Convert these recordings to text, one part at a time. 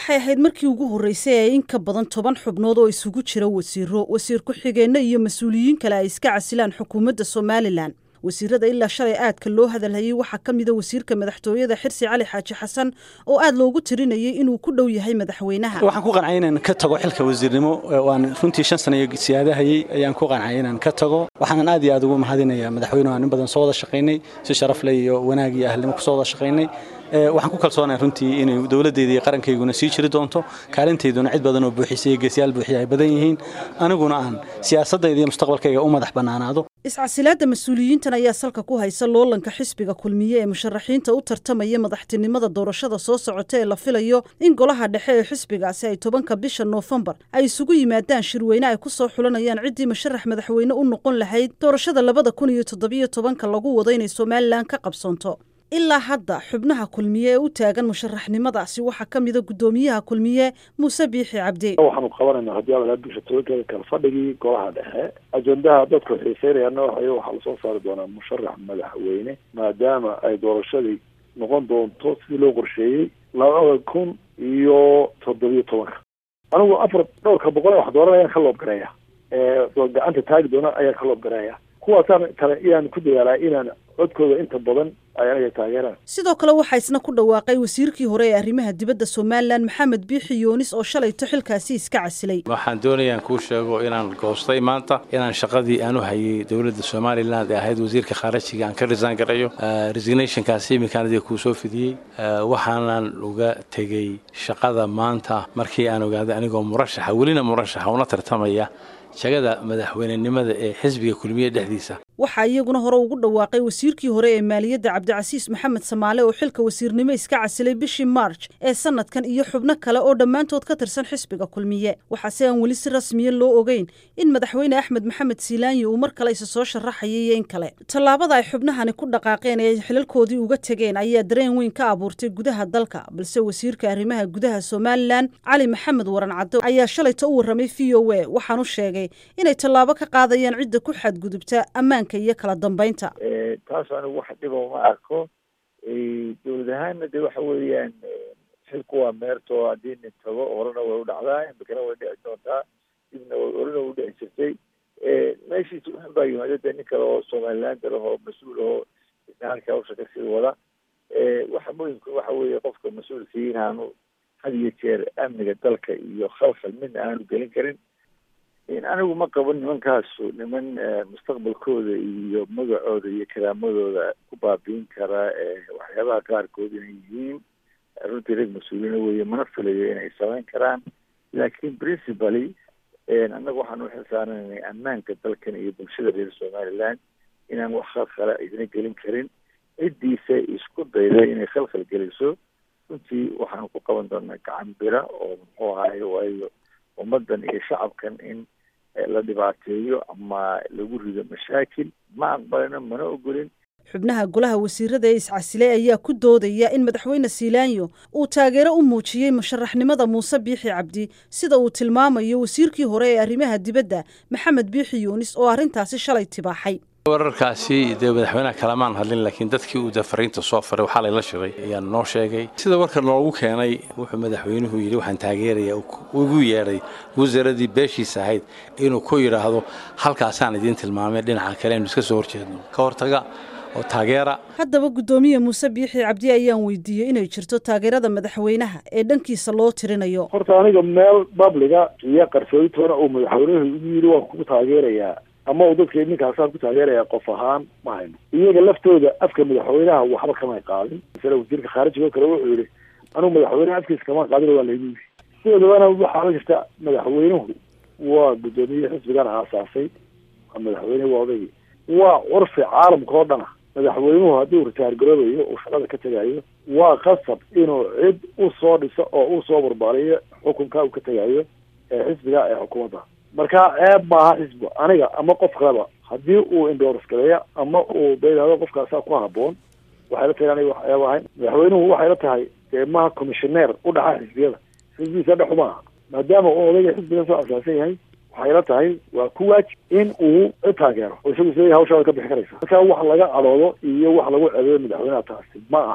waxay ahayd markii ugu horreysay ee in ka badan toban xubnood oo isugu jira wasiiro wasiir ku-xigeenno iyo mas-uuliyiin kale ay iska casilaan xukuumadda somalilan wasiirada ilaa shalay aadka loo hadalhayay waxaa ka mida wasiirka madaxtooyada xirsi cali xaaji xasan oo aad loogu tirinayay inuu ku dhow yahay madaxweynaha waxaan ku qancay inaan ka tago xilka wasiirnimo waan runtii shan sana siyaadahayey ayaan ku qancay inaan ka tago waxaanan aad iyo aad ugu mahadinayaa madaxweynuhu aan in badan soo wada shaqaynay si sharaf leh iyo wanaag iyo ahlnimo kusoo wada shaqaynay waxaan ku kalsoonahay runtii inay dowladdeeda iyo qarankayguna sii jiri doonto kaalintayduna cid badan oo buuxisa iyo geesiyaal buuxiya ay badan yihiin aniguna aan siyaasadayda iyo mustaqbalkayga u madax bannaanaado iscasilaadda mas-uuliyiintan ayaa salka ku haysa loolanka xisbiga kulmiye ee musharaxiinta u tartamaya madaxtinimada doorashada soo socota ee la filayo in golaha dhexe ee xisbigaasi ay tobanka bisha noofembar ay isugu yimaadaan shirweyne ay ku soo xulanayaan ciddii musharax madaxweyne u noqon lahayd doorashada labada kun iyo toddobiyo tobanka lagu wado inay somalilan ka qabsoonto ilaa hadda xubnaha kulmiye ee u taagan musharaxnimadaasi waxaa ka mida guddoomiyaha kulmiye muuse biixi cabdi waxaanu qabanaynaa haddii ala bisha tobankeeda kale fadhigii golaha dhexe ajendaha dadku xiiseynayaana waxay waxaa lasoo saari doonaa musharax madaxweyne maadaama ay doorashadii noqon doonto sidii loo qorsheeyey labada kun iyo toddobiyo tobanka anigu afar dhowrka boqol wax dooran ayaan ka loobgareeya gacanta taagi doona ayaan ka loobgareeya kuwaasaan kale inaan ku dadaalaa inaan codkooda inta badan ay anaga taageeraan sidoo kale waxaa isna ku dhawaaqay wasiirkii hore ee arrimaha dibadda somalilan maxamed biixi yoonis oo shalayto xilkaasi iska casilay waxaan doonayaan kuu sheego inaan goostay maanta inaan shaqadii aan u hayay dowladda somalilan ee ahayd wasiirka khaarajiga aan ka risaan garayo resignationkaasi iminkaanadii kuu soo fidiyey waxaanan uga tegey shaqada maanta markii aan ogaaday anigoo murashaxa welina murashaxa una tartamaya shagada madaxweynenimada ee xisbiga kulmiye dhexdiisa waxaa iyaguna hore ugu dhawaaqay wasiirkii hore ee maaliyadda cabdicasiis maxamed samaale oo xilka wasiirnimo iska casilay bishii marj ee sanadkan iyo xubno kale oo dhammaantood ka tirsan xisbiga kulmiye waxaase aan weli si rasmiya loo ogeyn in madaxweyne axmed maxamed siilaanyi uu mar kale isa soo sharaxayay iyo in kale tallaabada ay xubnahani ku dhaqaaqeen ee ay xilalkoodii uga tegeen ayaa dareen weyn ka abuurtay gudaha dalka balse wasiirka arrimaha gudaha somalilan cali maxamed waran caddo ayaa shalayta u warramay v o a waxaanu sheegay inay tallaabo ka qaadayaan cidda ku xadgudubta ammaanka iyo kala dambeynta taas anigu wax dhiba uma arko dowlad ahaanna de waxa weeyaan xilku waa meerto haddii nin tago horena way u dhacdaa imikana way dhici doontaa dibna horena way u dhici jirtay meeshiisa waxan baa yimaada de nin kale oo somalilaanda lah oo mas-uul ahoo isna halka hawsha kasii wada waxa muhimka waxa weeye qofka mas-uulkii inaanu had iyo jeer amniga dalka iyo khalkhal midna aanu gelin karin anigu ma qabo nimankaasu niman mustaqbalkooda iyo magacooda iyo karaamadooda ku baabiin kara waxyaabaha qaarkood inay yihiin runtii rag mas-uuliina weeye mana filayo inay samayn karaan laakiin principally annaga waxaan uxil saarananay ammaanka dalkan iyo bulshada reer somaliland inaan wax khalkhala idina gelin karin ciddiisa isku dayda inay khalkhal geliso runtii waxaanu ku qaban doonaa gacan bira oo muxuu ahaay waayo ummaddan iyo shacabkan in la dhibaateeyo ama lagu rido mashaakil ma aqbalino mana ogolin xubnaha golaha wasiirada ee iscasilay ayaa ku doodaya in madaxweyne siilaanyo uu taageero u muujiyey musharaxnimada muuse biixi cabdi sida uu tilmaamayo wasiirkii hore ee arrimaha dibadda maxamed biixi yuunis oo arrintaasi shalay tibaaxay wararkaasi dee madaxweynaha kalamaan hadlin laakiin dadkii uu dee fariinta soo faray waxaa layla shiray ayaan noo sheegay sida warka noogu keenay wuxuu madaxweynuhu yidhi waxaan taageeraya ugu yeedhay wasaaradii beeshiisa ahayd inuu ku yidhaahdo halkaasaan idiin tilmaamay dhinaca kale aynu iska soo horjeedno ka hortaga oo taageera haddaba guddoomiye muuse biixi cabdi ayaan weydiiyey inay jirto taageerada madaxweynaha ee dhankiisa loo tirinayo horta aniga meel babliga iyo qarsooditoona uu madaxweynuhu igu yidhi waan kugu taageerayaa ama uu dadka ninkaasaan ku taageeraya qof ahaan ma hayno iyaga laftooda afka madaxweynaha waxba kamay qaadin masale wasiirka khaarijiga oo kale wuxuu yihi anugu madaxweynaha afkiisa kama qaadin waa laygu yiri sidoodabana waxaa la jirta madaxweynuhu waa guddoomiye xisbigan aasaasay waa madaxweyne waa odaygi waa curfi caalamka oo dhana madaxweynuhu haddii ritaar garoobayo uu shaqada ka tegayo waa qasab inuu cid u soo dhiso oo u soo barbaariyo xukunka uu ka tegayo ee xisbiga ee xukuumadda marka ceeb maaha xisbi aniga ama qof kaleba haddii uu indhoors galeeya ama uu bayidhahdo qofkaasaa ku haboon waxay la tahay aniga wax ceeb ahayn madaxweynuhu waxay la tahay dee maha commissioneer u dhaxa xisbiyada xisbigiisa dhexu maaha maadaama uu odayga xisbiga soo asaasan yahay waxay la tahay waa ku waajib in uu cid taageero oo isagu isleeyahay hawshaada ka bixi karaysa marka wax laga cadoodo iyo wax lagu ceebeeyo madaxweynaha taasi ma aha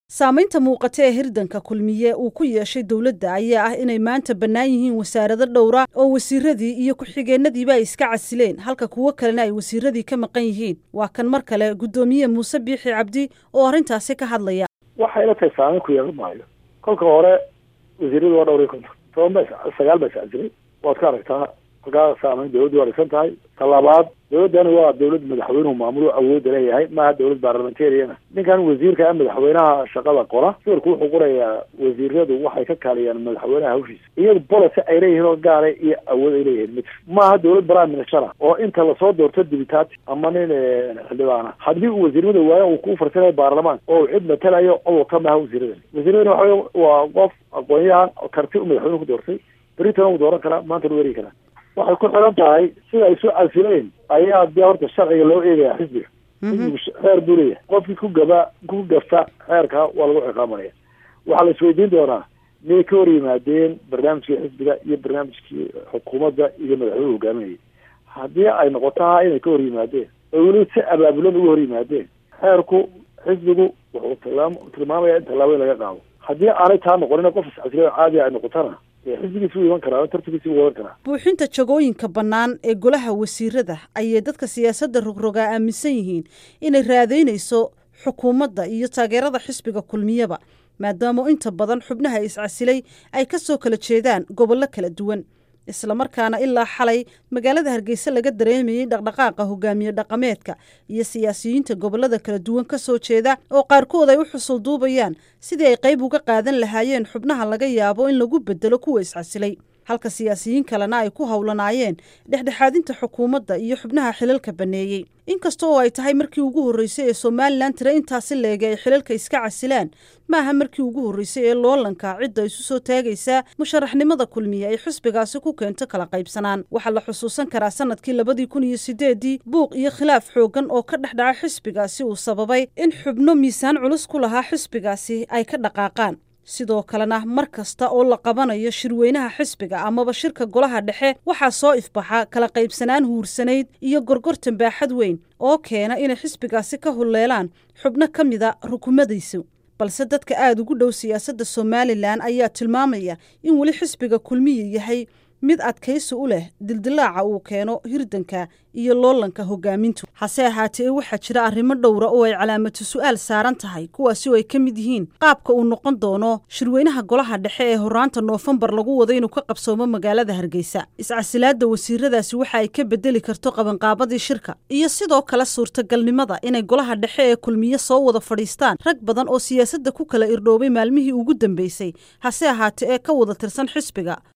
saamaynta muuqata ee hirdanka kulmiye uu ku yeeshay dowladda ayaa ah inay maanta bannaan yihiin wasaarado dhowra oo wasiiradii iyo ku-xigeenadiiba ay iska casileen halka kuwo kalena ay wasiiradii ka maqan yihiin waa kan mar kale guddoomiye muuse biixi cabdi oo arrintaasi ka hadlaya waxay la tahay saameyn ku yeelan maayo kolka hore wasiiradu waa dhowr iyo konton toban ba sagaal ba iscasilay waad ka aragtaa halkaa saameyn dawladdu waa dhisan tahay talabaad dawladdani waa dawlad madaxweynuhu maamulo awoodda leeyahay maaha dawlad baarlamentariana ninkan wasiirka madaxweynaha shaqada qora sawirku wuxuu qorayaa wasiiradu waxay ka kaaliyaan madaxweynaha hawshiisa iyadu policy ay leeyihiin oo gaara iyo awood ay leeyihiin mid maaha dawlad prime minister oo inta lasoo doorto dibitaati ama nin xildhibaana haddii uu wasiirnimada waayo uu ku farsanayo baarlamaan oo uu cid matalayo cod wata maaha wasiiradani wasiiradani waxa waa qof aqoon-yahan karti u madaxweynuhu ku doortay beritan uu dooran karaa maantana u eri karaa waxay ku xiran tahay sida ay soo casileen ayaa dee horta sharciga loo eegaya xisbiga xisbigu xeer buu leeyahay qofkii ku gaba ku gafta xeerka waa lagu ciqaamanaya waxaa la isweydiin doonaa miyay ka hor yimaadeen barnaamijkii xisbiga iyo barnaamijkii xukuumadda iyo madaxweynuhu hogaaminayay haddii ay noqotaha inay ka hor yimaadeen oo weli si abaabulan uga hor yimaadeen xeerku xisbigu wuxuu tilmaam tilmaamaya in tallaabo in laga qaado haddii aanay taa noqonin qof iscasiliyo caadi ay noqotana xisbigiisi u iman karaa tartankiisi u wadan karaa buuxinta jagooyinka bannaan ee golaha wasiirada ayay dadka siyaasadda rogrogaa aaminsan yihiin inay raadaynayso xukuumadda iyo taageerada xisbiga kulmiyaba maadaama inta badan xubnaha iscasilay ay ka soo kala jeedaan gobollo kala duwan islamarkaana ilaa xalay magaalada hargeysa laga dareemayey dhaqdhaqaaqa hogaamiye dhaqameedka iyo siyaasiyiinta gobollada kala duwan ka soo jeeda oo qaarkood ay u xusul duubayaan sidii ay qayb uga qaadan lahaayeen xubnaha laga yaabo in lagu bedelo kuwa iscasilay halka siyaasiyiin kalena ay ku howlanaayeen dhexdhexaadinta xukuumadda iyo xubnaha xilalka banneeyey inkasta oo ay tahay markii ugu horreysay ee somalilan tire intaasi leega ay xilalka iska casilaan maaha markii ugu horreysay ee loolanka cidda isu soo taagaysaa musharaxnimada kulmiye ay xisbigaasi ku keento kala qaybsanaan waxaa la xusuusan karaa sanadkii labadii kun iyo sideedii buuq iyo khilaaf xooggan oo ka dhex dhaca xisbigaasi uu sababay in xubno miisaan culus ku lahaa xisbigaasi ay ka dhaqaaqaan sidoo kalena mar kasta oo la qabanayo shirweynaha xisbiga amaba shirka golaha dhexe waxaa soo ifbaxa kala qaybsanaan huursanayd iyo gorgortan baaxad weyn oo keena inay xisbigaasi ka hulleelaan xubno ka mida rukumadiisu balse dadka aada ugu dhow siyaasadda somalilan ayaa tilmaamaya in weli xisbiga kulmiya yahay mid adkaysi u leh dildilaaca uu keeno hirdanka iyo loolanka hogaamintu hase ahaatee waxaa jira arrimo dhowra oo ay calaamatu su-aal saaran tahay kuwaasi oo ay ka mid yihiin qaabka uu noqon doono shirweynaha golaha dhexe ee horaanta noofembar lagu wado inuu ka qabsoomo magaalada hargeysa iscasilaadda wasiiradaasi waxa ay ka bedeli karto qabanqaabadii shirka iyo sidoo kale suurtagalnimada inay golaha dhexe ee kulmiye soo wada fadhiistaan rag badan oo siyaasadda ku kala irdhoobay maalmihii ugu dambeysay hase ahaatee ee ka wada tirsan xisbiga